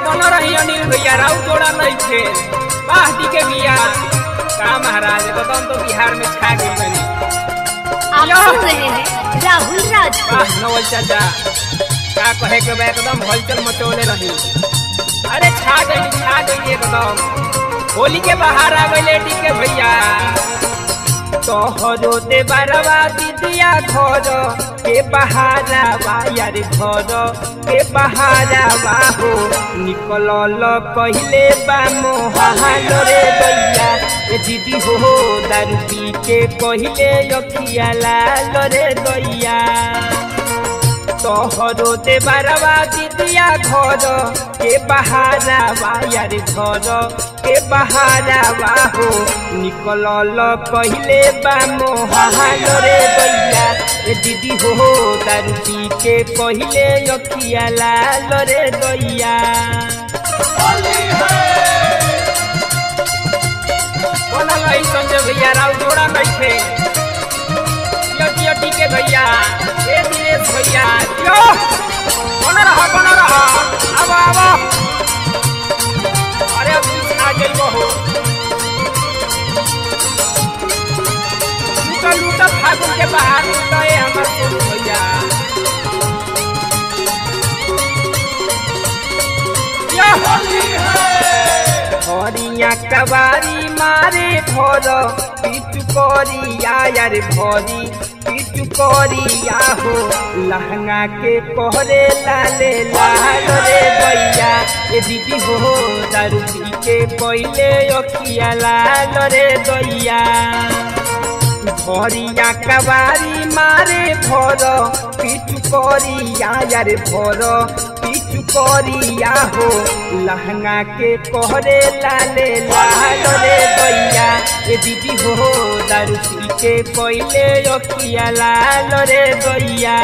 बन रही अनिल भैया राउ जोड़ा नहीं थे वाह दी के बिया का महाराज बदन तो बिहार में छा गई बनी आप या। सुन रहे हैं राहुल राजपूत वाह नवल चाचा का कहे के बा एकदम हलचल मचोले रही अरे छा गई छा गई एकदम होली के बाहर आ गई लेडी के भैया तोहरो दे बारवा दीदिया घर के बहारावा यार घर के बहारावा हो निकल कहले बा मोहाल रे दैया ए दीदी हो दारू पी के कहले अखिया लाल रे दैया तोहरो दे बारवा दीदिया घर के बहारावा यार घर के बहारावा हो निकल कहले बा मोहाल रे दैया ए दीदी हो दारू पी के कहले अखिया लाल रे दैया बनल है संजय भैया राव जोड़ा नहीं थे जियो जियो टीके भैया ए दिनेश भैया जियो बन रहा बन रहा अब अब अरे अब बीच आ गई बहो लूटा लूटा फागुन के बाहर लूटा है हमार सोनू भैया या होली है हरिया कबारी मारे भर पिटु करिया यार भरी पिटु करिया हो लहंगा के कहरे लाले लाल रे भैया ए दीदी हो दारू पी के पहले अखिया लाल रे दैया भरिया कबारी मारे भर पिटु करिया यार भर पिटु करिया हो लहंगा के कहरे लाले लाल रे दैया ए दीदी हो दारू पी के पहले अखिया लाल रे दैया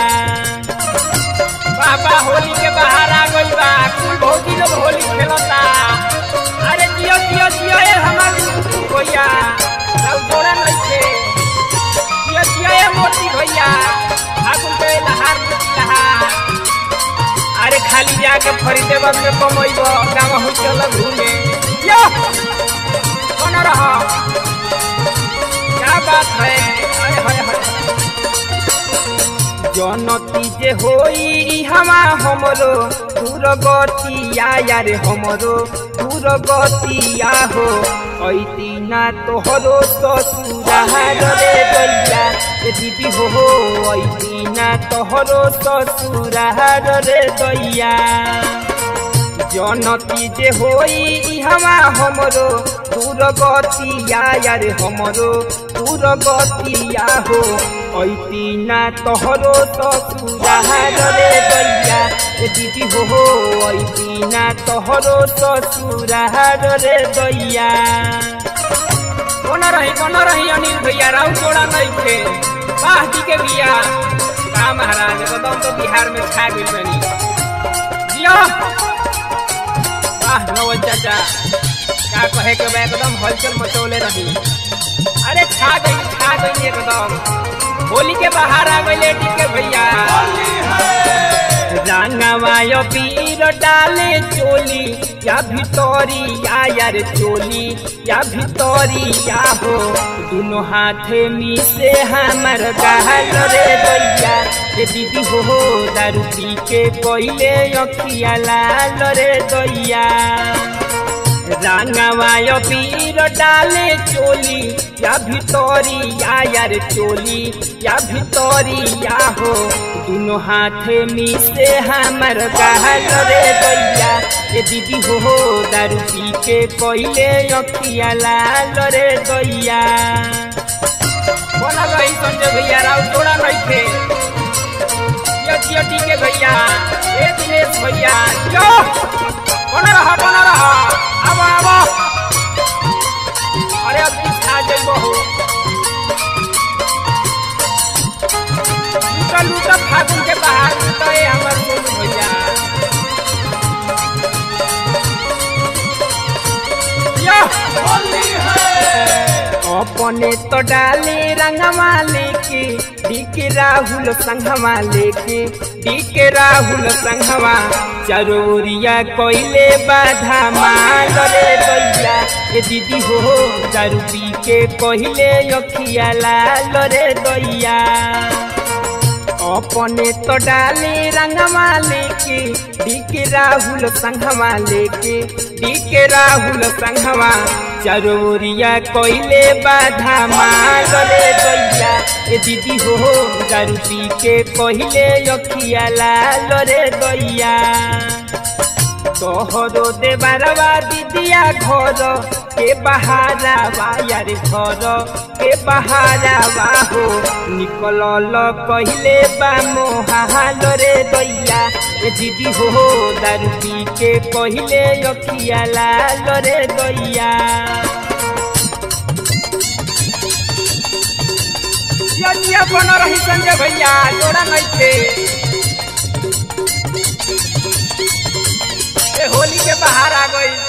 बाबा होली के बाहर आ गई बा कुल भौजी लोग होली खेलता अरे जियो जियो जियो ए हमार भैया राउ जोड़ा नहीं थे जियो जियो ए मोती भैया फागुन के लहार लहार अरे खाली जाके खरीदे वक्त में कमैब गाँव हो चल घूमे यो कौन रह क्या बात है अरे हाय हाय जनती जे होई हमा हमरो दूर गतिया यार हमरो दूर गतिया हो ऐती ना तोहरो ससुरार रे दैया ए दीदी हो हो ऐती ना तोहरो ससुरार रे दैया जनती जे होई हमा हमरो दूर गतिया यार हमरो दूर गतिया हो ऐती ना तोहरो ससुरार रे दैया ए दीदी हो हो ऐती ना तोहरो ससुरार रे दैया कोन रही कोन रही अनिल भैया राउ जोड़ा नहीं थे वाह जी के बिया का महाराज बदम तो बिहार में छा गई बनी जियो वाह नवल चाचा का कहे के बा एकदम हलचल मचौले रही अरे छा गई छा गई एकदम होली के बाहर आ गई लेडी के भैया रंगवायो पीर डाले चोली या भितरी या यार चोली या भितरी या हो दोनों हाथे मिसे हमर गहल रे दैया ए दीदी हो हो दारू पी के पहले अखिया लाल रे दैया रंगवायो पीर डाले चोली या भितरी या यार चोली या भितरी या हो दोनों हाथे मिसे हमर गहल रे दैया ए दीदी हो हो दारू पी के पहले अखिया लाल रे दैया बोला रही संजय भैया राव जोड़ा नहीं थे जियो जियो टीके भैया ए दिनेश भैया जो बना रहा बना रहा अब अब अरे अब बीच आ जाई बहू लूटा लूटा फागुन के बाहर लूटा ये हमार सोनू भैया या अपने तो डाले रंगवा लेके डीके राहुल संघवा लेके डीके राहुल संघवा चरोरिया कोइले बाधा माल रे दैया ए दीदी हो दारू पी के कहले अखिया लाल रे दैया अपने तो डाले रंगवा लेके डीके राहुल संघवा लेके डीके राहुल संघवा चरोरिया कोइले बाधा माल रे दैया ए दीदी हो दारू पी के कहले अखिया लाल रे दैया तोहरो देवरवा दीदिया घर के बहारा यार घर के बहारा हो निकल कहले बा मोहाल रे दैया ए दीदी हो दारू पी के कहले अखिया लाल रे दैया यज्ञ बन रही संजय भैया जोड़ा नहीं थे ए होली के बाहर आ गई